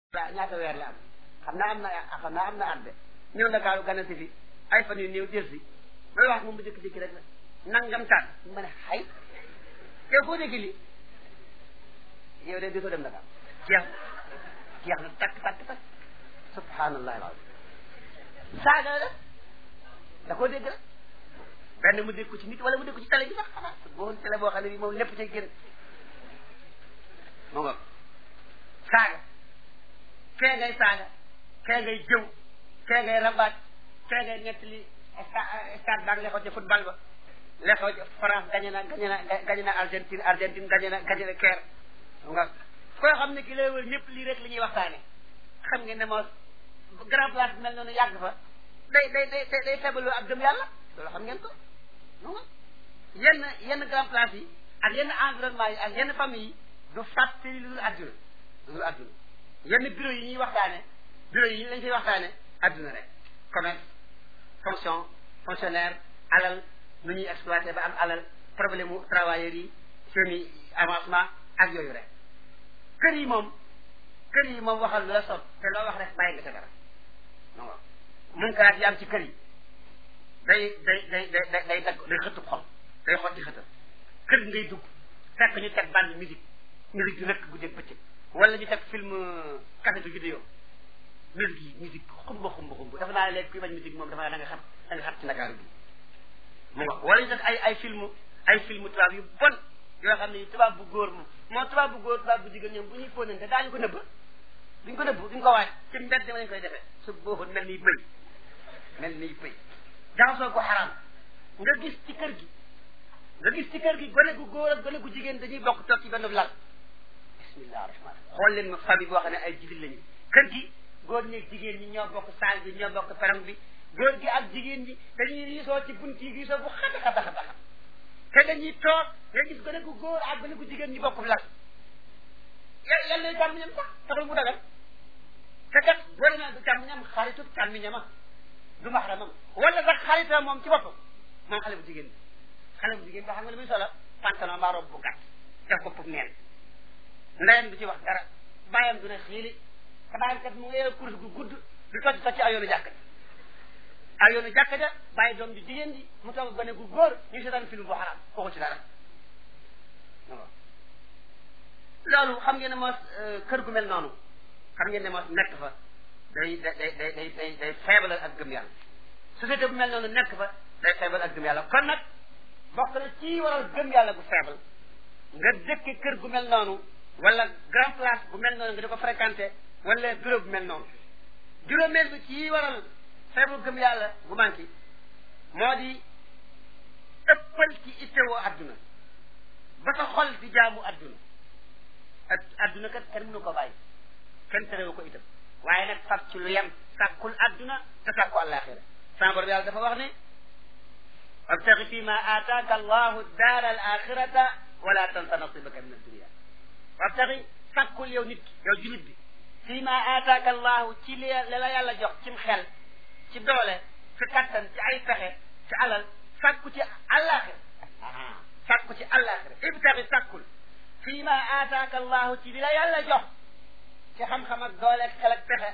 la ñaata weer la am xam naa am na xam naa am na at de ñëw Ndakaaru ganasi fi ay fan yu néew jël si may wax moom bu jëkk-jëkki rek la nangam taan ma ne xay yow foo dégg lii yow de di soo dem Dakar jeex jeex na takk takk takk subhanallah alazim saaga la da koo dégg rek benn mu dégg ko ci nit wala mu dégg ko ci télé bi sax xanaa boo télé boo xam ne bi moom lépp cay génn moo nga saaga kee ngay saaga kee ngay jëw kee ngay rabaat kee ngay nettali stade baag lexoo ci football ba lexoo ci France gañe na gañe na gañe na Argentine Argentine gañe na gañe na Caire nga koo xam ne ki lay wër ñëpp lii rek li ñuy waxtaane xam ngeen ne moo grand place bi mel noonu yàgg fa day day day day feebaloo ak gëm yàlla loolu xam ngeen ko non yenn yenn grand place yi ak yenn environnement yi ak yenn famille yi du fàttali lu dul adduna lu dul adduna yenn bureau yi ñuy waxtaane bureau yi lañ fay waxtaane adduna rek commerce fonction fonctionnaire alal nu ñuy exploité ba am alal problème mu travailleurs yi seeni avancement ak yooyu rek kër yi moom kër yi moom waxal lu la sot te loo wax rek bàyyi nga sa dara non munkaat yi am ci kër yi day day day day day dagg day xëtub xol day xotti xëtal kër ngay dugg fekk ñu teg bande musique musique di rëkk guddeeg bëccëg wala ñu teg film cassette vidéo musique yi musique xumba xumba xumba dafa naa léegi kuy bañ musique moom dafa naa da nga xam da nga xam ci Ndakaaru bi mu nga wala ñu teg ay ay film ay film tubaab yu bon yoo xam ne tubaab bu góor moom moo tubaab bu góor tubaab bu jigéen ñoom bu ñuy fóonante daañu ko nëbb duñ ko nëbb duñ ko waaj ci mbedd ma lañ koy defee su booxoon mel ni bëy mel ni bëy jaxasoo ko xaraam nga gis ci kër gi nga gis ci kër gi gone gu góor ak gone gu jigéen dañuy bokk toog ci benn lal bismillah rahman xool leen ma famille boo xam ne ay jibil lañu kër gi góor ñi ak jigéen ñi ñoo bokk saal bi ñoo bokk perong bi góor gi ak jigéen ñi dañuy riisoo ci bunt yi riisoo bu xata xata xata xam te dañuy toog nga gis gone gu góor ak gone gu jigéen ñi bokk lal yal na càmmiñam sax taxul mu dagal te kat boo demee du càmmiñam xaritu càmmiñama du maxramam wala sax xarita moom ci boppam moom xale bu jigéen bi xale bu jigéen bi xam nga li muy solo pantalon mbaa robe bu gàtt def ko pour neen ndeyam du ci wax dara bàyyam du ne xiili te bàyyam kat mu ngi kurus gu gudd du tocc tocc ay yoonu jàkk ja ay yoonu jàkk ja bàyyi doom ju jigéen ji mu toog gone gu góor ñu seetaan film bu xaraam kooku ci dara loolu xam ngeen ne moos kër gu mel noonu xam ngeen ne moos nekk fa day day day day day day feebal ak gëm yàlla société bu mel noonu nekk fa day feebal ak gëm yàlla kon nag bokk na ci waral gëm yàlla gu feebal nga dëkke kër gu mel noonu wala grand place bu mel noonu nga di ko fréquenté wala bureau bu mel noonu juróomeel bi ci waral feebal gëm yàlla gu manqué moo di ëppal ci ittewoo adduna ba sa xol di jaamu adduna adduna kat kenn mënu ko bàyyi kenn terewu ko itam waaye nag fab ci lu yem sàkkul adduna te sàkku àllaaxira sama borom yàlla dafa wax ne wabtaxi fi ma aataaka allahu daara al axirata wala tansa nasibaka min addunia wabtaxi sàkkul yow nit ki yow julit bi fi ma aataaka allahu ci li la yàlla jox cim xel ci doole ci kattan ci ay pexe ci alal sàkku ci àllaaxira sàkku ci àllaaxira ibtaxi sàkkul fi ma aataaka allahu ci li la yàlla jox ci xam-xam ak doole ak xel ak pexe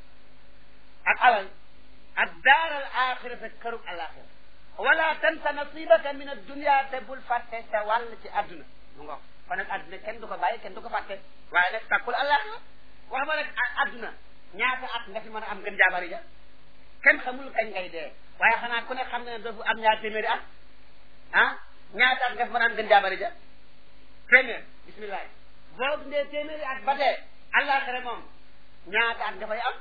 ak alal ak daaral axirata këru alaxira wala tansa nasibaka min addunia te bul fàtte sa wàll ci adduna mu ngo kon nag adduna kenn du ko bàyyi kenn du ko fàtte waaye nag sàkkul alaxira wax ma rek adduna ñaata at nga fi mën a am gën jaabari ja kenn xamul kañ ngay dee waaye xanaa ku ne xam ne doofu am ñaar téeméeri at ah ñaata at nga fi mën a am gën jaabari ja téeméer bismillah boo dundee téeméeri at ba dee àllaaxira moom ñaata at nga fay am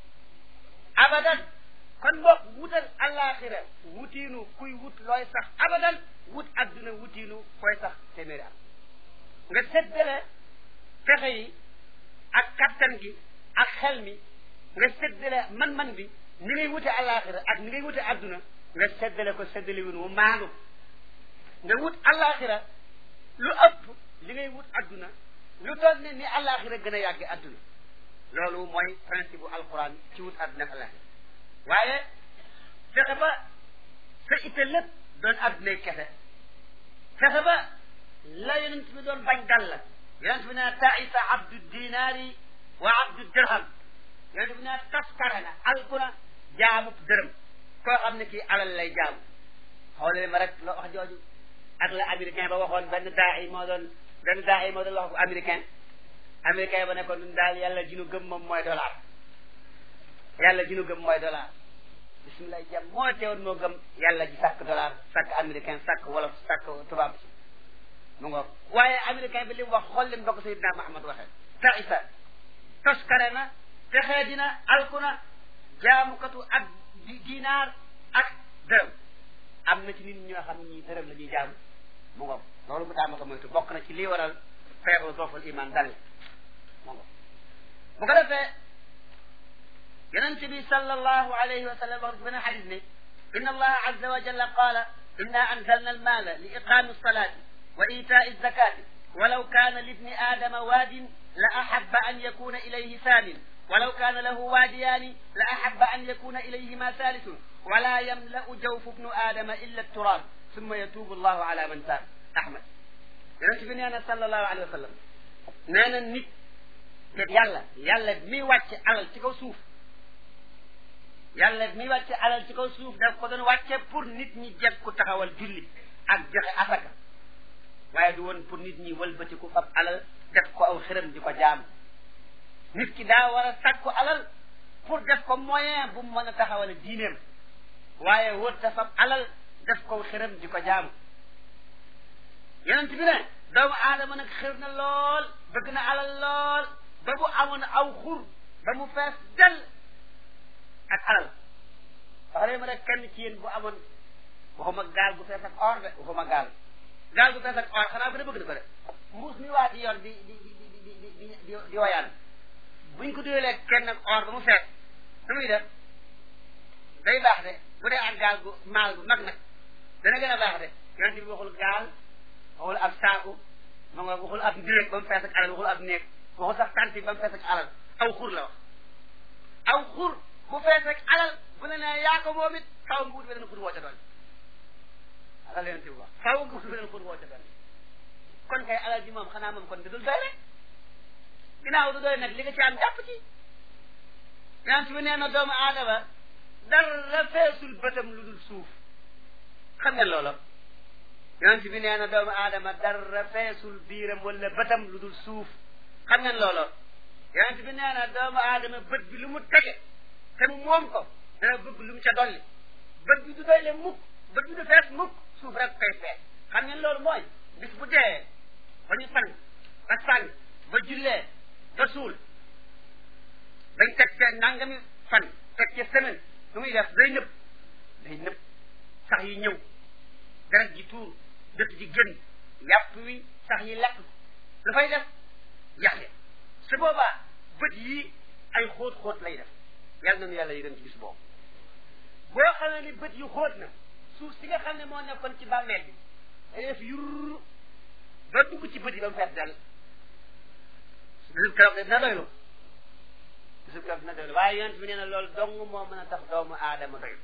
abadan kon boog wutal àllaaxira wutiinu kuy wut looy sax abadan wut adduna wutiinu fooy sax téeméeri at nga séddale fexe yi ak kattan gi ak xel mi nga séddale man-man bi ni ngay wute àllaaxira ak ni ngay wute adduna nga séddale ko séddale win wu maandu nga wut àllaaxira lu ëpp li ngay wut adduna lu toll ne ni àllaaxira gën a yàgge adduna loolu mooy principe bu alquran ci wut adduna ak àllaaxira waaye fexe ba sa itte lépp doon addunay kese fexe ba la yonent bi doon bañ dal la yonent bi nee taisa abdu dinaari wa abdu dirham yonent bi ne taskare na alku na jaamub dërëm koo xam ne kii alal lay jaamu xoolale ma rek la wax jooju ak la américain ba waxoon benn daa yi moo doon benn daa yi moo doon wax ko américain américain ba ne ko ñun daal yàlla ji nu gëm moom mooy dollar yàlla ji nu gëm mooy dollar bisimilah jàmm moo teewoon moo gëm yàlla ji sàkk dollar sàkk américain sàkk wolof sàkk tubaab si mu ngoog waaye américain bi li mu wax xool leen ba ko Seydina Mahamad waxee taisa toskare na texee dina alku na jaamukatu ak dinaar ak dërëm am na ci nit ñoo xam ñi dërëm la ñuy jaamu mu ngoog loolu mu daama ko moytu bokk na ci lii waral feebaru doofal iman dal mu ngoog bu ko defee yonent bi sallallahu alayhi wa sallam wax beneen xadis ne inna allaha azza wa jalla qaala inna anzalna almaala li iqaami alsalati wa itaai alzakati walaw kaana libni aadama waadin la ahaba an yakuna ilayhi saamin walaw kaana lahu waadiyaani la ahaba an yakuna ilayhima saalisun wala yamla'u jawfu bnu aadama illa turaab summa yatuubu allahu ala man taab ahmad yonent bi nee na sallallahu alayhi wa sallam nee na nit te yàlla yàlla mi wàcce alal ci kaw suuf yàlla mi wàcce alal ci kaw suuf daf ko doon wàcce pour nit ñi jeg ku taxawal julli ak joxe asaka waaye du woon pour nit ñi wëlbatiku fab alal def ko aw xërëm di ko jaam nit ki daa war a sàkku alal pour def ko moyen bu mu mën a taxawal diineem waaye wër ta fab alal def ko xërëm di ko jaamu yonent bi ne doomu aadama nag xër na lool bëgg na alal lool ba bu amoon aw xur ba mu fees del ak alal wax leen ma rek kenn ci yéen bu amoon waxuma gaal gu fees ak or de waxuma gaal gaal gu fees ak or xanaa bu ne bëgg na ko de mbuus mi waa di yor di di di di di di di di woyaan buñ ko dugalee kenn ak or ba mu fees nu muy def day baax de bu dee ak gaal gu maal gu mag nag dana gën a baax de yonent bi waxul gaal waxul ab saaku ma nga waxul ab néeg ba mu fees ak alal waxul ab néeg waxul sax tanti ba mu fees ak alal aw xur la wax aw xur bu fees ak alal bu ne nee yaa ko moom it faw nga wut beneen xur woo ca doon alal yonent bi wax faw nga wut beneen xur woo ca doon kon kay alal ji moom xanaa moom kon da dul doy rek ginnaaw du doy nag li nga ci am jàpp ci yonent bi nee na doomu aadama dara feesul bëtam lu dul suuf xam ngeen loola yonent bi nee na doomu aadama dara feesul biiram wala bëtam lu dul suuf xam ngeen loola yonent bi nee na doomu aadama bët bi lu mu tege te mu moom ko dana bëgg lu mu ca dolli bët bi du doy le mukk bët bi du fees mukk suuf rek koy fees xam ngeen loolu mooy bis bu dee ba ñu sang ba sang ba jullee ba suul dañ teg ca nangami fan teg ca semaine lu muy def day nëb day nëb sax yi ñëw deret ji tuur dëtt ji génn yàpp wi sax yi lekk lu fay def yaxle su boobaa bët yii ay xóot xóot lay def yàlla nañu yàlla yërëm ci bis boobu boo xamee ni bët yu xóot na suuf si nga xam ne moo nekkoon ci bàmmeel bi day def yurr ba dugg ci bët yi ba mu fees dal bisu keroog dina doylu bisu keroog dina doylu waaye yonent bi nee na loolu dong moo mën a tax doomu aadama doylu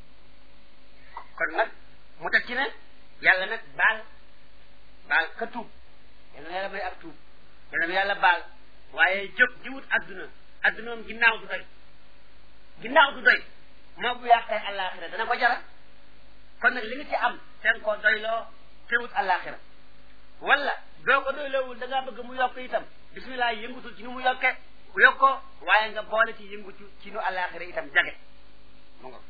kon nag mu teg ci ne yàlla nag baal baal ka tuub yàlla na yàlla may ak tuub yàlla na yàlla baal waaye jóg di wut adduna adduna moom ginnaaw du doy ginnaaw du doy moo bu yàqee àllaaxira dana ko jara kon nag li nga ci am ten ko doyloo te wut àllaaxira wala doo ko doyloowul da ngaa bëgg mu yokk itam bismillah yëngutul ci nu mu yokke yokkoo waaye nga boole ci yëngutu ci nu àllaaxira itam jage mu nga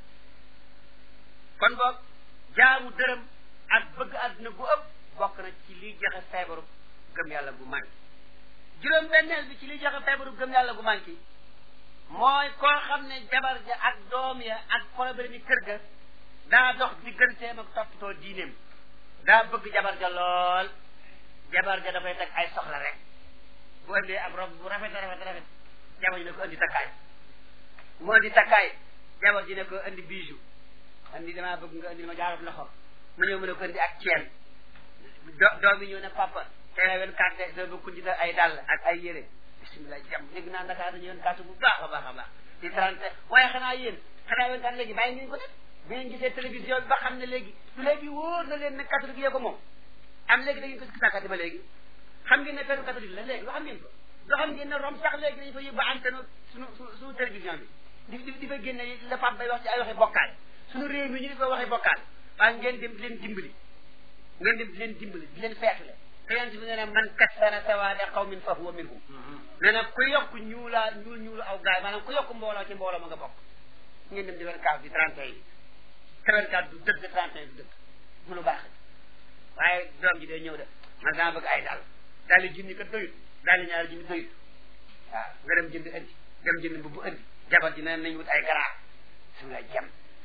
kon boog jaamu dërëm ak bëgg àdduna gu ëpp bokk na ci liy joxe feebaru gëm yàlla gu manqué juróom benneel bi ci liy joxe feebaru gëm yàlla gu manqué mooy koo xam ne jabar ja ak doom ya ak problème yi kër ga daa dox digganteem ak toppatoo diineem daa bëgg jabar ja lool jabar ja dafay teg ay soxla rek bu indee ab rob bu rafet rafet rafet jabar ji ne ko indi takkaay mu indi takkaay jabar ji ne ko indi bijou indi damaa bëgg nga indi ma jaarab loxo mu ñëw mu ne ko indi ak ceen do doom yi ñëw ne papa tey wen carte doo bëgg kundi ay dàll ak ay yére bisimilah jàmm dégg naa Dakar dañu wen carte bu baax a baax a baax di trente waaye xanaa yéen xanaa wen carte léegi bàyyi ngeen ko def bi ngeen gisee télévision bi ba xam ne léegi du léegi wóor na leen ne catholique yee ko moom am léegi da ngeen ko si sàkkati ba léegi xam ngeen ne peru catholique la léegi loo xam ngeen ko doo xam ngeen ne rom sax léegi dañu fa yóbbu antenne suñu suñu télévision bi di di fa génne la Pape bay wax ci ay waxi bokkaal suñu réew mi ñu di fa waxi bokkaal waaye ngeen dem di leen dimbali ngeen dem di leen dimbali di leen feetle te yonent bi nee na man kassara sawaada qawmin fa huwa minhum nee na ku yokk ñuulaa ñuul ñuulu aw gaay maanaam ku yokk mbooloo ci mbooloo ma nga bokk ngeen dem di leen kaas di 31 yi 34 du dëgg 31 du dëgg mu lu baax waaye doom ji day ñëw de man dama bëgg ay daal daal di junni kat doyut daal di ñaari junni doyut waaw nga dem jënd indi dem jënd mbubu indi jabar ji nee nañ wut ay garaa su la jam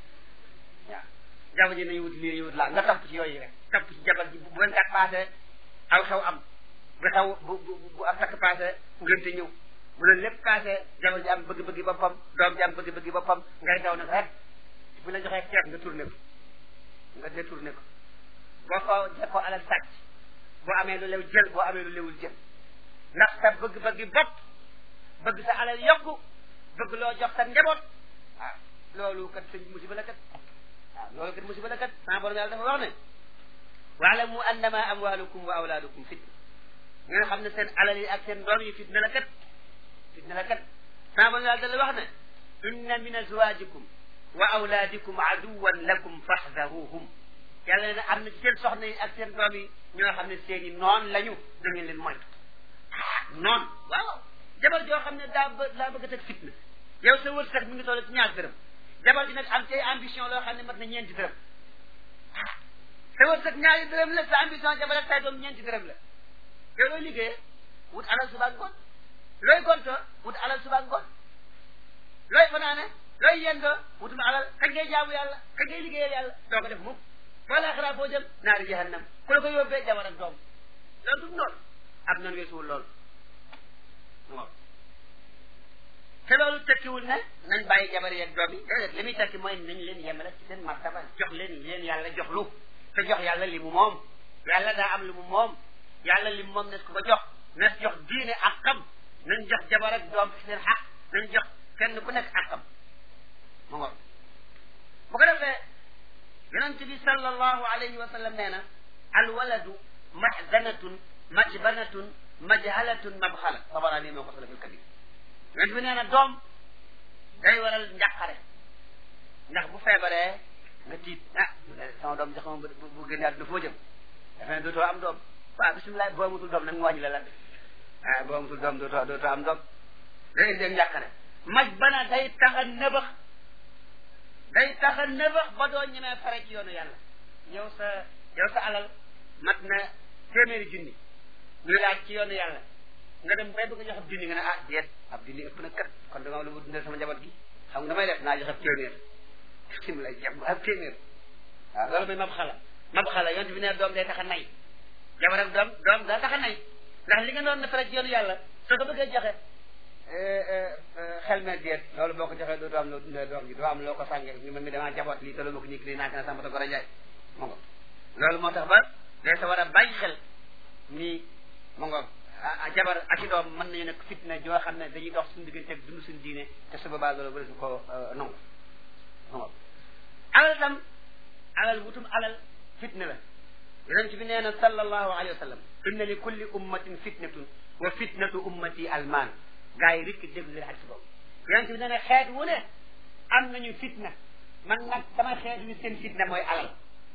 waaw jabar ji nañu wut lii nañu wut laa nga topp ci yooyu rek topp ci jabar ji bu bu kat passé aw xew am bu xew bu bu bu ak takk passé ngënte ñëw bu leen lépp passé jabar ji am bëgg-bëggi boppam doom ji am bëgg-bëggi boppam ngay daw nag rek bu la joxee ceeb nga tourné ko nga détourné ko boo ko def ko alal sàcc boo amee lu lew jël boo amee lu lewul jël ndax sa bëgg-bëggi bopp bëgg sa alal yokku bëgg loo jox sa njaboot waaw loolu kat sëñ musiba la kat waaw loolu kat musiba la kat sama borom yàlla dafa wax ne waalamu annama amwalukum wa awlaadukum fitna ngeen xam ne seen alal yi ak seen doom yi fitna la kat fitna la kat sama borom yàlla dafa wax ne inna min azwajikum wa awlaadikum aduwan lakum faxdaruhum yàlla ne am na ci seen soxna yi ak seen doom yi ñoo xam ne seen i noon lañu da ngeen leen moytu ah noon waaw jabar joo xam ne daa bë daa bëgg a teg fitna yow sa wërsëg mi ngi toll ci ñaar dërëm jabar ji nag am cay ambition loo xam ne mat na ñeenti dërëm ah sa wërsëg ñaari dërëm la sa ambition jabar ak say doom ñeenti dërëm la yow looy liggéeyee wut alal suba ngoon looy gonto wut alal suba ngoon looy fanaane looy yendoo wutum alal kañ ngay jaamu yàlla kañ ngay liggéeyal yàlla doo ko def mukk boo laaxiraa foo jëm naari jahannam ku la ko yóbbee jabar ak doom loolu du noonu ab noonu weesuwul loolu waaw te loolu tekkiwul ne nañ bàyyi jabar yeeg doom yi déedéet li muy tekki mooy nañ leen yemale ci seen martaba jox leen leen yàlla jox lu te jox yàlla li mu moom yàlla daa am li mu moom yàlla li mu moom nes ko ko jox nes jox diine ak xam nañ jox jabar ak doom ci seen xaq nañ jox kenn ku nekk ak xam mu ngoog bu ko defee yonent bi sallallahu alayhi wa sallam nee na alwaladu mahzanatun majbanatun majhalatun mabxala tabarani moo ko solo fil kabir yonent bi nee na doom day waral njàqare ndax bu feebaree nga tiit ah sama doom jox ma bu bu génne àdduna foo jëm dafa ne dootoo am doom waaw bisimilah boo amatul doom nag mu wàññi la lan ah boo amatul doom dootoo dootoo am doom day indi njàqare maj bana day tax a nëbax day tax a nëbax ba doo ñemee fare ci yoonu yàlla yow sa yow sa alal mat na téeméeri junni ñu laaj ci yoonu yàlla nga dem bay bëgg a jox ab junni nga ne ah déet ab junni ëpp na kat kon dama lu mu dundal sama njaboot gi xam nga damay def naa jox ab téeméer sim lay jàpp ab téeméer waaw loolu mooy mab xala mab xala yonte bi ne doom day tax a nay jabar ak doom doom daa tax a nay ndax li nga doon na fare ci yoonu yàlla soo ko bëggee joxe xel me déet loolu boo ko joxee dootoo am loo dundee doom ji doo am loo ko sànge ni man mi damaa jaboot lii te lu ma ko ñik nii naa na sama ta ko rajaay mo ngo loolu moo tax ba day sa war a bàyyi xel nii mo ngo jabar ak i doom mën nañu nekk fitna joo xam ne dañuy dox suñu diggante ak dund suñu diine te su boobaa loolu bëri su ko nangu mo ngo alal tam alal wutum alal fitna la yonent bi nee na sallallahu alayhi wa sallam inna li kulli ummatin fitnatun wa fitnatu ummati almaan gaa yi rikk déglu leen ak si boobu yonent bi nee na xeet wu ne am nañu fitna man nag sama xeet wi seen fitna mooy alal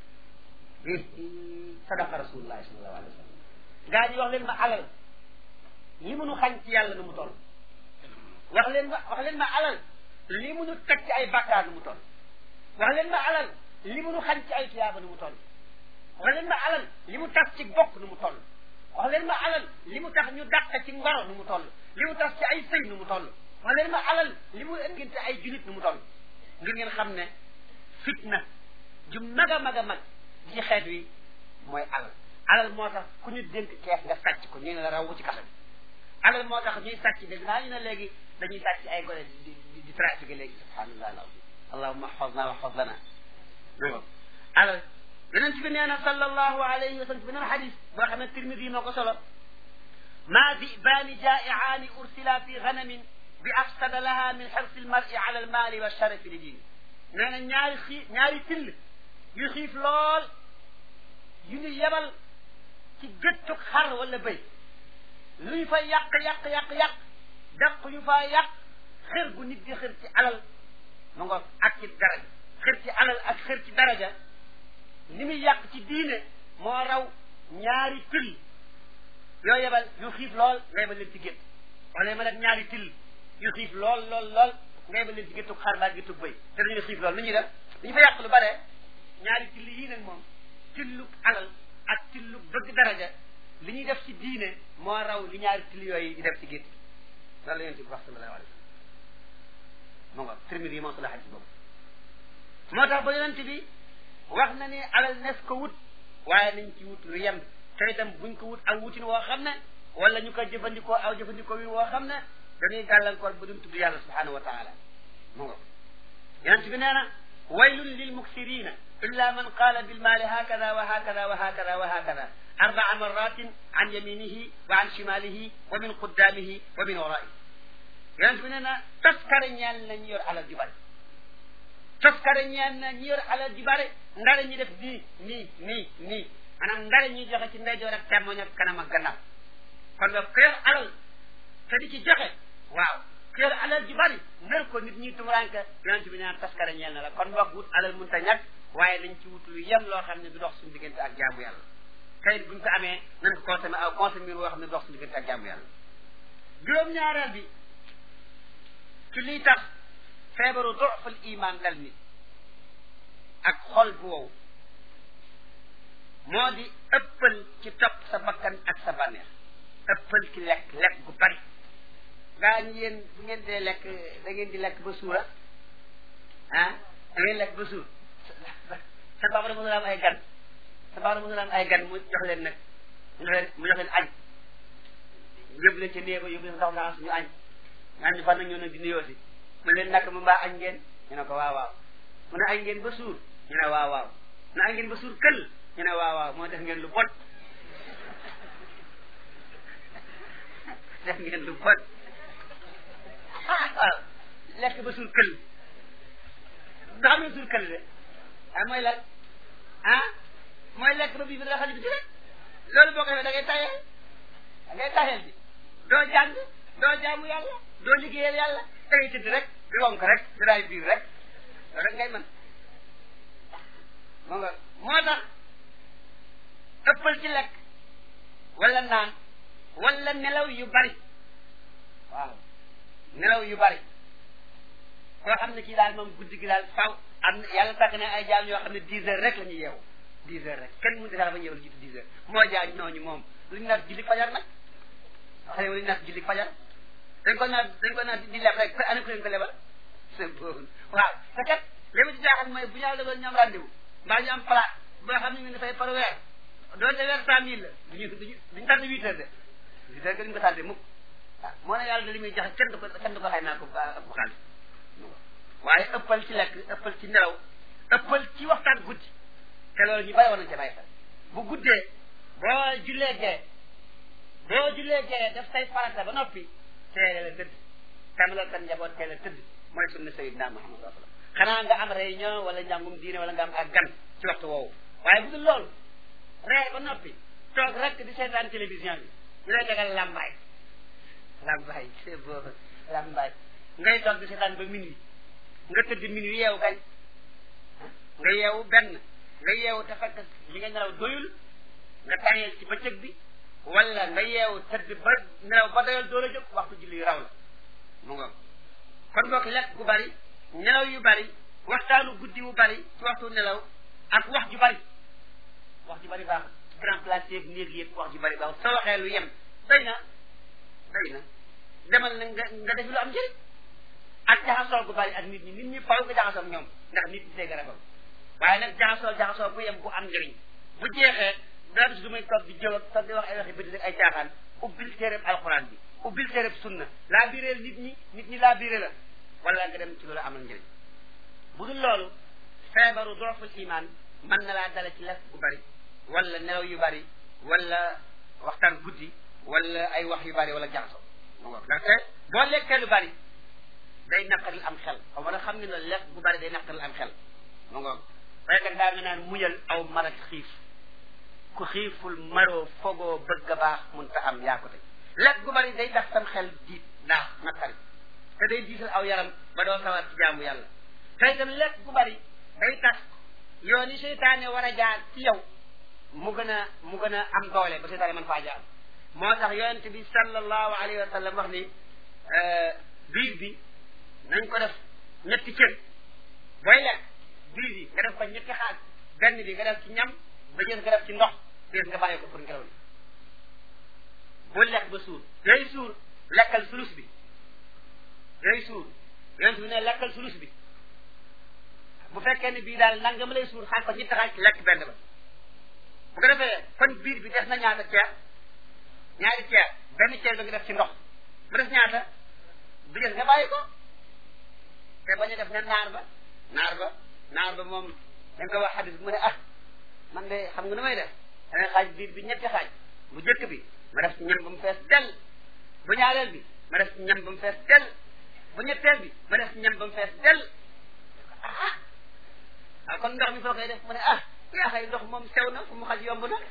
sadaqa rasulullahi sallallahu alayhi wa sallam gaa yi wax leen ma alal li munu xañ ci yàlla nu mu toll wax leen ma wax leen ma alal li munu teg ci ay bàkkaar nu mu toll wax leen ma alal li munu xañ ci ay tuyaaba nu mu toll wax leen ma alal li mu tas ci bokk nu mu toll wax leen ma alal li mu tax ñu dàq ci ngoro nu mu toll li mu tas ci ay sëy nu mu toll wax leen ma alal li mu ënginte ay julit nu mu toll ngir ngeen xam ne fitna ju mag a mag a mag ci xeet wi mooy alal alal moo tax ku ñu dénk kees nga sàcc ko ñu ne la raw ci kaso bi alal moo tax ñuy sàcc dégg naa ñu ne léegi dañuy sàcc ay gone di di di trafiqué léegi subhanallah alazim allahumma xosna wa xoslana alal yonent bi nee na sallallahu alayhi wa sallam beneen xadis boo xam ne tirmidi moo ko solo ma dibaani jaa'iaani ursila fi ganamin bi afsada laha min xirsi almari ala almaali wa sharafi li diini nee na ñaari xii ñaari till yu xiif lool yu ñu yebal ci gëttug xar wala bëy lu ñu fa yàq yàq yàq yàq dàq ñu fa yàq xër gu nit di xër ci alal mu nga ak ci daraja xër ci alal ak xër ci daraja ni muy yàq ci diine moo raw ñaari til yoo yebal yu xiif lool nga yebal leen ci gétt wala yebal ak ñaari til yu xiif lool lool lool nga yebal leen ci géttug xar baa géttug bëy te dañuy xiif lool nu ñuy def dañu fa yàq lu bare ñaari till yii nag moom tillu alal ak tillu bëgg daraja li ñuy def ci diine moo raw li ñaari till yooyu di def ci gétt loolu la yonent bi wax sallallahu alayhi wa sallam mu nga Tirmidi yi moom su la xadis boobu moo tax ba yonent bi wax na ni alal nes ko wut waaye nañ ci wut lu yem te itam buñ ko wut aw wutin woo xam ne wala ñu ko jëfandikoo aw jëfandikoo wi woo xam ne dañuy gàllankoor ba duñ tudd yàlla subhanahu wa taala mu nga yonent bi nee na waylun lil muksirina illa man qaala bilmaali hakada wa hakada wa hakada wa hakada arbaa maratin an yaminihi wa an shimalihi wa min quddaamihi wa min waraihi yonent bi nee na taskare ñeel na ñu yor alal ju bari taskare ñeel na ñu yor alal ju bari ndare ñi def nii nii nii nii maanaam ndare ñuy joxe ci ndeyjoor ak càmmoñ ak kanam ak gannaaw kon nga ku yor alal te di ci joxe waaw ku yor alal ju bari nar ko nit ñi tumuranke yonent bi nee na taskare ñeel na la kon mbokk wut alal mënta ñàkk waaye nañ ci wut lu yem loo xam ne du dox suñu diggante ak jaamu yàlla tey buñ ko amee nañ ko consommé aw consommé woo xam ne du dox suñu diggante ak jaamu yàlla juróom-ñaareel bi ci liy tax feebaru dofal iman dal nit ak xol bu wow moo di ëppal ci topp sa bakkan ak sa bànneex ëppal ci lekk lekk gu bari gaa ñi yéen bu ngeen dee lekk da ngeen di lekk ba suura ah da ngeen lekk ba suur sa baba da mënul am ay gan sa baba da mënul am ay gan mu jox leen nag mu jox leen mu jox leen añ yóbbu leen ca néeg ba yóbbu leen ndox naa suñu añ nga ñu fan nag ñoo nag di nuyoo si mu leen nak mu mbaa añ ngeen ñu ne ko waaw waaw mu ne añ ngeen ba suur ñu ne waaw waaw mu ne añ ngeen ba suur kël ñu ne waaw waaw moo def ngeen lu bon def ngeen lu bon ah waaw lekk ba suur kël da xam ne suur kël de ah mooy lan ah mooy lekk ba bii bi da xali bi ci rek loolu boo ko defee da ngay tayeel da ngay tayeel bi doo jàng doo jaamu yàlla doo liggéeyal yàlla da ngay tëdd rek di wonk rek di raay biir rek loolu rek ngay mën moo nga moo tax ëppal ci lekk wala naan wala nelaw yu bari waaw nelaw yu bari koo xam ne kii daal moom guddi gi daal faw am na yàlla tàgg na ay jaam yoo xam ne dix heures rek la ñuy yeewu dix heures rek kenn mënut a ba ñëw lu jiitu dix heures moo jaay ñooñu moom lu ñu naat julli fajar nag xam ne lu ñu naat julli fajar dañ ko naat dañ ko naat di leb rek te ana ko leen ko lebal c'est bon waaw te kat li ma ci jaaxal mooy bu ñu yàlla doon ñoom rendez-vous mbaa ñu am palaat boo xam ne ñu dafay par weer doonte weer cent mille la duñu duñu duñu tardé huit heures de huit heures que duñu ko tardé mukk waaw moo ne yàlla da li muy joxe kenn du ko kenn du ko xay naa ko bu xaalis waaye ëppal ci lekk ëppal ci nelaw ëppal ci waxtaan guddi te loolu ñu bàyyi woon nañ ca bàyyi xel bu guddee boo jullee gee boo jullee gee def say farata ba noppi teele la tëdd tamit sa njaboot teele tëdd mooy sunna sayyidina Muhammad sallallahu alayhi wasallam xanaa nga am réunion wala njàngum diine wala nga am ak gan ci waxtu woowu waaye bu dul loolu ree ba noppi toog rek di seetaan télévision bi ñu lay tegal lambaay lambaay c'est beau lambaay ngay toog di seetaan ba minuit nga tëdd minuit yeewu kañ nga yeewu benn nga yeewu te fekk li nga nelaw doyul nga tàyyeel ci bëccëg bi wala nga yeewu tëdd ba nelaw ba doyal doo la jóg waxtu julli yu raw la mu nga kon bokk lekk gu bari nelaw yu bari waxtaanu guddi wu bari ci waxtu nelaw ak wax ju bari wax ju bari baax grand place yeeg néeg yëpp wax ju bari baax soo waxee lu yem doy na doy na demal na nga nga def lu am njëriñ ak jaxasoo gu bari ak nit ñi nit ñi faw nga jaxasoo ak ñoom ndax nit ñi see garabam waaye nag jaxasoo jaxasoo bu yem bu am njëriñ bu jeexee dara du muy toog di jëw ak toog di wax ay waxi bëti ak ay caaxaan ubbil téereb alxuraan bi ubbil téereb sunna laa biireel nit ñi nit ñi laa biire la wala nga dem ci loolu amal njëriñ bu dul loolu feebaru dooful iman mën na laa dala ci lekk gu bari wala nelaw yu bari wala waxtaan guddi wala ay wax yu bari wala jaxasoo ndaxte boo lekkee lu bari day naqaril am xel xaw ma xam ne la lekk gu bari day naqaril am xel mu ngoog faykat daa nga naan muñal aw marat xiif ku xiiful maroo fogoo bëgg a baax mun ta am yaa ko tey lekk gu bari day tax sam xel diit daa naqari te day diisal aw yaram ba doo sawar ci jaamu yàlla te itam lekk gu bari day tax yoon yi seytaane war a jaar ci yow mu gën a mu gën a am doole ba seytaane mën faa jaar moo tax yonent bi sallallahu alayhi wa sallam wax ni biir bi nañ ko def ñetti cër booy lekk biir bi nga def ko ñetti xaaj benn bi nga def ci ñam ba jës nga def ci ndox jës nga bàyyi ko pour ngelaw li bu lekk ba suur yooyu suur lekkal sulus bi yooyu suur yonent bi ne lekkal sulus bi bu fekkee ne bii daal nangam lay suur xaaj ko ñetti xaaj lekk benn ba bu ko defee kon biir bi def na ñaata ceer ñaari ceer benn ceer ba nga def ci ndox mu def ñaata bi des nga bàyyi ko te bañ a def ne naar ba naar ba naar ba moom da nga ko wax xadis bi mu ne ah man de xam nga nu may def danga xaaj biir bi ñetti xaaj bu jëkk bi ma def ci ñam ba mu fees del bu ñaareel bi ma def ci ñam ba mu fees del bu ñetteel bi ma def ci ñam ba mu fees del ah ah kon ndox mi foo koy def mu ne ah yaa xay ndox moom sew na fu mu xaj yomb na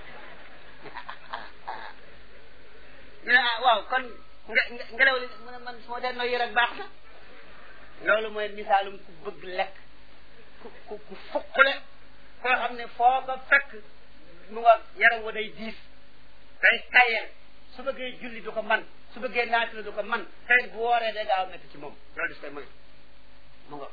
ñu ne ah waaw kon nga ngelaw li mu ne man su ma dee noyyi rek baax na loolu mooy misaalum ku bëgg lekk ku ku ku fuqule koo xam ne foo ko fekk mu nga yaram wa day diis day tayel su bëggee julli du ko man su bëggee naatila du ko man tey bu wooree day gaaw métti ci moom loolu dis koy moy mu nga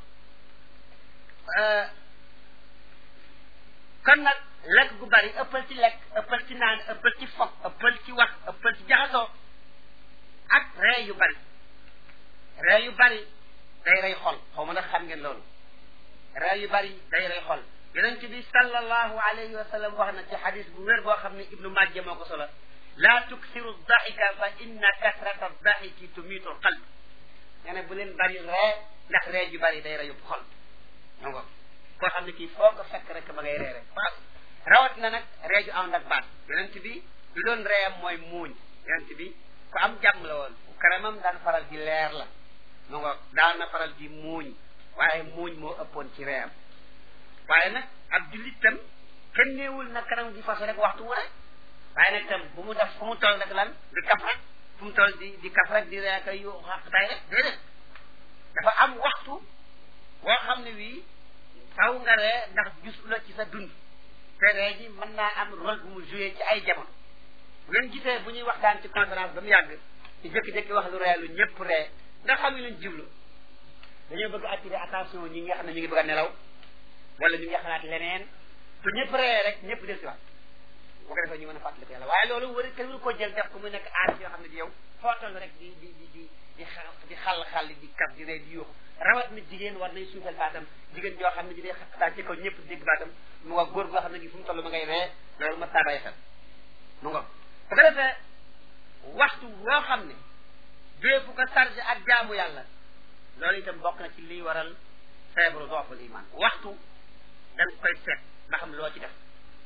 kon nag lekk gu bari ëppal ci lekk ëppal ci naan ëppal ci fokk ëppal ci wax ëppal ci jaxasoo ak ree yu bari ree yu bari day rey xol xaw ma nag xam ngeen loolu ree yu bari day rey xol yonent bi sallallahu alayhi wa sallam wax na ci xadis bu wér boo xam ne ibnu majja moo ko solo laa tuksiru daxika fa inna kasrata daxiki tumiitu qalb nee na bu leen bari ree ndax ree ju bari day reyub xol ñoo ngo koo xam ne kii foo ko fekk rek ma ngay ree rek faas rawat na nag ree ju ànd ak baat yonent bi lu doon reeyam mooy muuñ yonent bi ku am jàmm la woon karamam daan faral di leer la mu ngo daan na faral di muuñ waaye muuñ moo ëppoon ci reeyam waaye nag ab jullit tam kenn néewul na kanam di façon rek waxtu wu rek waaye nag tam bu mu def fu mu toll rek lan di kaf rek fu mu toll di di kaf rek di reeka yu xaqtaay rek déedéet dafa am waxtu woo xam ne wii faw nga ree ndax gis la ci sa dund te ree ji mën naa am rôle bu mu joué ci ay jamono bu ngeen gisee bu ñuy waxtaan ci conférence ba mu yàgg ci jëkki-jëkki wax lu ree lu ñëpp ree nga xam ne luñ jublu dañoo bëgg attirer attention ñi nga xam ne ñu ngi bëgg a nelaw wala ñu ngi xalaat leneen te ñëpp ree rek ñëpp del si waat bu ko defee ñu mën a fàttali ko yàlla waaye loolu war kenn waru ko jël def ko mu nekk aar yoo xam ne di yow foo toll rek di di di di di xal di xàll xàll di kaf di ree di yuuxu rawat na jigéen war nay suufal baatam jigéen joo xam ne ji day xaqtaa ci kaw ñëpp dégg baatam mu nga góor goo xam ne gi fu mu toll ma ngay ree loolu ma taabay xel mu nga bu ko defee waxtu woo xam ne déefu ko chargé ak jaamu yàlla loolu itam bokk na ci liy waral feebaru dooful iman waxtu da nga koy seet ba xam loo ci def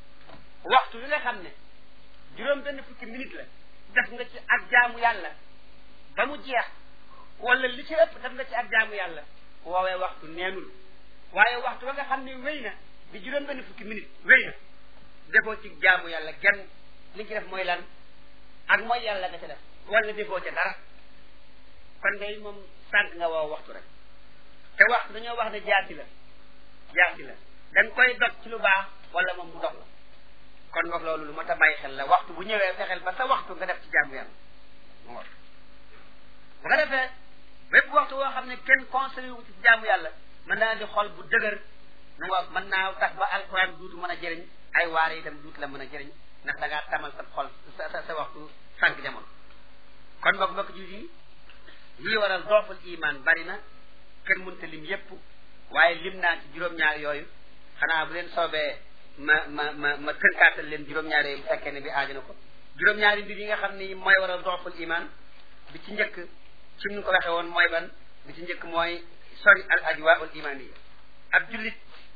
waxtu wi nga xam ne juróom benn fukki minute la def nga ci ak jaamu yàlla ba mu jeex wala li ci ëpp def nga ci ak jaamu yàlla woowee waxtu neenul waaye waxtu ba nga xam ne wéy na di juróom benn fukki minute wéy na defoo ci jaamu yàlla genn li ci def mooy lan ak mooy yàlla nga ca def wala defoo ca dara kon ngay moom sànq nga woo waxtu rek te waxtu dañoo wax ne jaasi la jaasi la dañ koy dog ci lu baax wala moom mu dog la kon wax loolu lu ma ta bàyyi xel la waxtu bu ñëwee fexeel ba sa waxtu nga def ci jaamu yàlla mu ngoor bu nga defee bépp waxtu woo xam ne kenn conseillé wu ci jaamu yàlla mën naa di xol bu dëgër mu ngoor mën naa tax ba alquran duutu mën a jëriñ ay waare itam duutu la mën a jëriñ ndax da ngaa tamal sa xol sa sa sa waxtu sànq jamono kon mbokk mbokk ji yi lii waral dooful iman bari na kenn mënta lim yépp waaye lim naa ci juróom-ñaar yooyu xanaa bu leen soobee ma ma ma ma tënkaatal leen juróom-ñaar yooyu bu fekkee ne bi aaju na ko juróom-ñaari mbir yi nga xam ni mooy waral dooful iman bi ci njëkk ci mu ko waxee woon mooy ban bi ci njëkk mooy sori al ajwaul imaniya ab jullit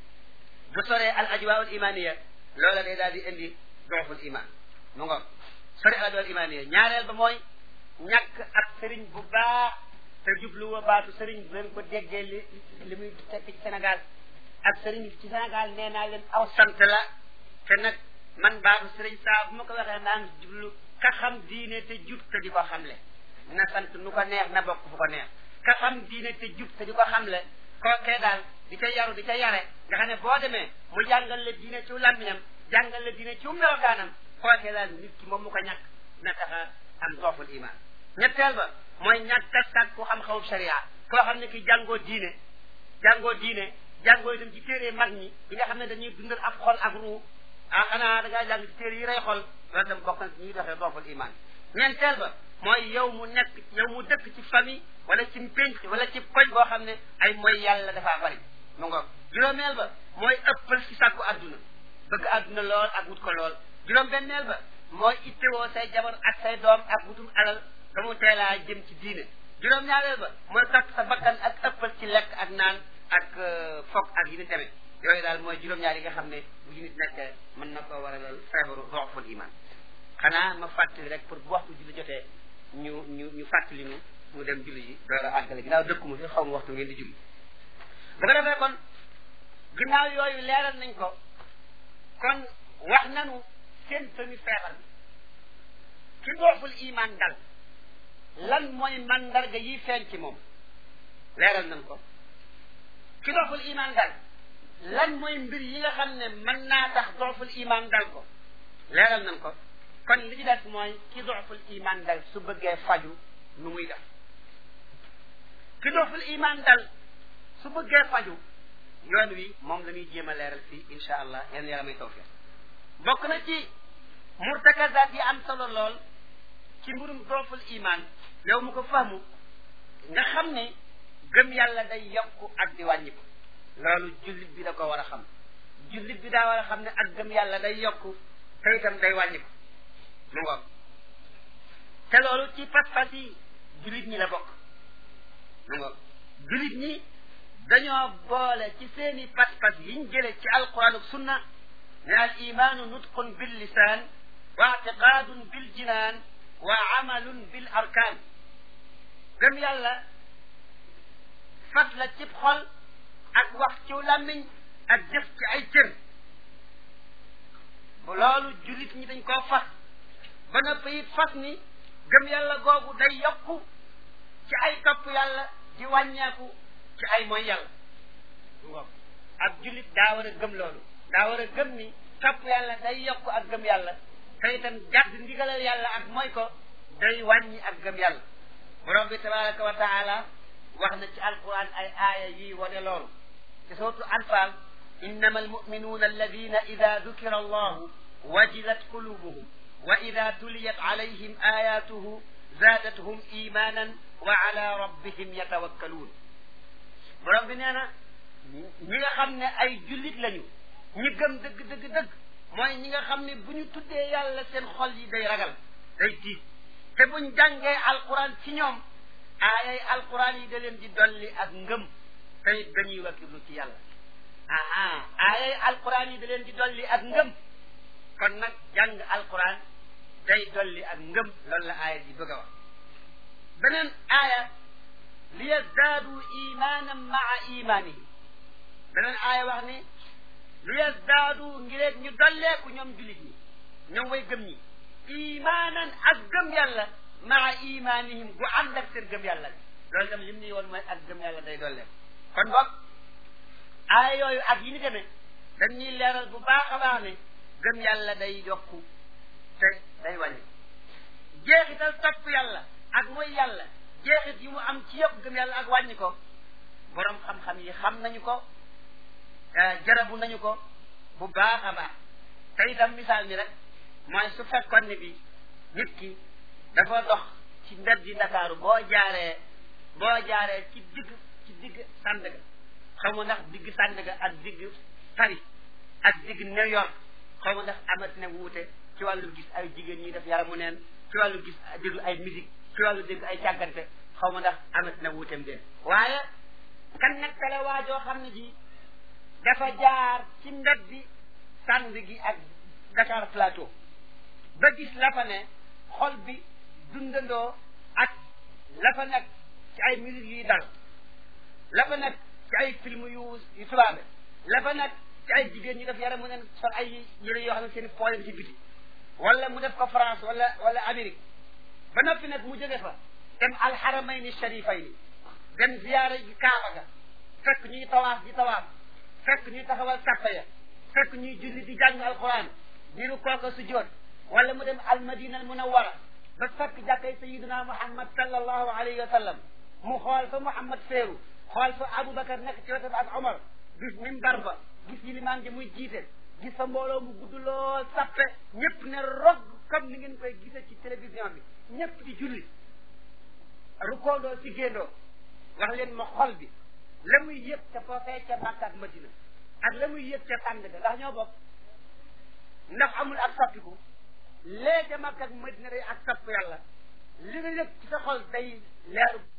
bu soree al ajwaul imaniya loola day daal di indi dooful iman mu nga sori al ajwaul imaniya ñaareel ba mooy ñàkk ak sëriñ bu baax te jubluwa baatu sëriñ bu leen ko déggee li li muy tekk ci Sénégal ak sëriñ ci Sénégal nee naa leen aw sant la te nag man baatu sëriñ saa bu ma ko waxee naan jublu ka xam diine te jub te di ko xamle na sant nu ko neex na bokk fu ko neex ka xam diine te jub te di ko xamle kookee daal di ca yaru di ca yare nga xam ne boo demee mu jàngal la diine ci làmmiñam jàngal la diine ci melokaanam kookee daal nit ki moom mu ko ñàkk na tax a am dooful iman ñetteel ba mooy ñàkk a sàkku xam-xamu sharia koo xam ne ki jàngoo diine jàngoo diine jàngoo itam ci téere mag ñi yi nga xam ne dañuy dundal ab xol ak ruu ah xanaa da ngaa jàng ci téere yi rey xol loolu tam bokk na ci ñuy doxee dooful iman ñeenteel ba mooy yow mu nekk yow mu dëkk ci famille wala ci pénc wala ci koñ boo xam ne ay mooy yàlla dafaa bari mu ngoog juróomeel ba mooy ëppal ci sàkku adduna bëgg adduna lool ak wut ko lool juróom benneel ba mooy ittewoo say jabar ak say doom ak wutum alal ba mu teelaa jëm ci diine juróom ñaareel ba mooy topp sa bakkan ak ëppal ci lekk ak naan ak foog ak yi ni tamit yooyu daal mooy juróom-ñaar yi nga xam ne bu ñu nit nekk mën na koo waralal feebaru doxful iman xanaa ma fàttali rek pour bu waxtu julli jotee ñu ñu ñu fàttali ñu mu dem julli ji door a àggale ginnaaw dëkkuma fi xaw ma waxtu ngeen di julli bu ko defee kon ginnaaw yooyu leeral nañ ko kon wax nanu seen tëmi feebar bi ki dooful iman dal lan mooy mandarga yi feeñ ci moom leeral nañ ko ki dooful iman dal lan mooy mbir yi nga xam ne mën naa tax dooful iman dal ko leeral nañ ko kon li ci des mooy ki dooful iman dal su bëggee faju nu muy def ki dooful iman dal su bëggee faju yoon wi moom la ñuy jéem a leeral fii insha allah yéen yàlla may tawfiq bokk na ci murtakazaat yi am solo lool ci mbirum dooful iman yow mu ko fahmu nga xam ne gëm yàlla day yokku ak di wàññiku loolu jullit bi da ko war a xam jullit bi daa war a xam ne ak gëm yàlla day yokku te itam day wàññiku mu ngoog te loolu ci pas-pas yi jullit ñi la bokk mu ngoog jullit ñi dañoo boole ci seeni pas-pas yiñ jële ci alquran ak sunna ne al imaanu nutqun bil lisaan wa ictiqaadun bil jinaan wa amalun bil arkaan gëm yàlla fat la cib xol ak wax ci làmmiñ ak jëf ci ay cër bu loolu jullit ñi dañ koo fas ba noppi it fas ni gëm yàlla googu day yokku ci ay topp yàlla di wàññeeku ci ay mooy yàlla waaw ak jullit daa war a gëm loolu daa war a gëm ni topp yàlla day yokku ak gëm yàlla te itam jàdd ndigalal yàlla ak mooy ko day wàññi ak gëm yàlla borom bi tabaraka wa taala wax na ci alquran ay aaya yi wane loolu ci sootu anfal innama almuminuuna alladina ida dukira allahu wajilat qulubuhum wa ida tuliyat alayhim ayatuhu zaadathum imanan wa ala rabbihim yatawakkaluun borom bi nee na ñi nga xam ne ay jullit lañu ñi gëm dëgg dëgg dëgg mooy ñi nga xam ne bu ñu tuddee yàlla seen xol yi day ragal day tiit te buñ jàngee alquran ci ñoom aayay alquran yi da leen di dolli ak ngëm te it dañuy wakkirlu ci yàlla aa aayay alquran yi da leen di dolli ak ngëm kon nag jàng alquran day dolli ak ngëm loolu la aaya di bëgg a wax beneen aaya li yazdaadu imanan maa imanihim beneen aaya wax ni li yazdaadu ngireet ñu dolleeku ñoom jullit ñi ñoom way gëm ñi imanan ak gëm yàlla maa imanihim gu ànd ak seen gëm yàlla loolu tam lim ni woon mooy ak gëm yàlla day dolleeku kon boog aaya yooyu ak yi ni demee dañuy leeral bu baax a baax ne gëm yàlla day yokku te day wàññi jeexital topp yàlla ak mooy yàlla jeexit yi mu am ci yëpp gëm yàlla ak wàññi ko borom xam-xam yi xam nañu ko jarabu nañu ko bu baax a baax te itam misaal mi rek mooy su fekkoon ne bi nit ki dafa dox ci mbedd yi Ndakaaru boo jaaree boo jaaree ci digg ci digg Sandaga xaw ma ndax digg Sandaga ak digg Paris ak digg New York xaw ma ndax amat na wuute ci wàllu gis ay jigéen ñi def yaramu neen ci wàllu gis déglu ay musique ci wàllu dégg ay càggante xaw ma ndax amat na wuuteem déen waaye kan nekkale waajoo xam ne ji dafa jaar ci mbedd bi sànd gi ak Dakar Plateau ba gis la fa ne xol bi dundandoo ak la fa nekk ci ay musique yuy dal la fa nekk ci ay film yu yu tubaabe la fa nekk ci ay jigéen ñi def yaramu neen sol ay yére yoo xam ne seen poole ci biti wala mu def ko France wala wala Amérique ba noppi nag mu jóge fa dem alxaramayni sharifayni dem ziyaara ji Kaaba ga fekk ñuy tawaaf di tawaaf fekk ñuy taxawal sàppa ya fekk ñuy julli di jàng alquran di ru kooka sujjoot wala mu dem almadina al munawara ba fekk jàkkay sayiduna muhammad sallallahu alayhi wa sallam mu xool fa muhammad féeru xool fa aboubacar nekk ci wetam ak omar gis minbar ba gis yilimaan ji muy jiite gis fa mbooloo mu gudd lool sappe ñëpp ne rog comme ni ngeen koy gise ci télévision bi ñëpp di julli rukoondoo si géndoo wax leen ma xol bi la muy yëg ca foofee ca Makka ak Madina ak la muy yëg ca tàng ga ndax ñoo bokk ndax amul ak soppiku lee ca Makka ak Madina day ak sopp yàlla li nga yëg ci sa xol day leeru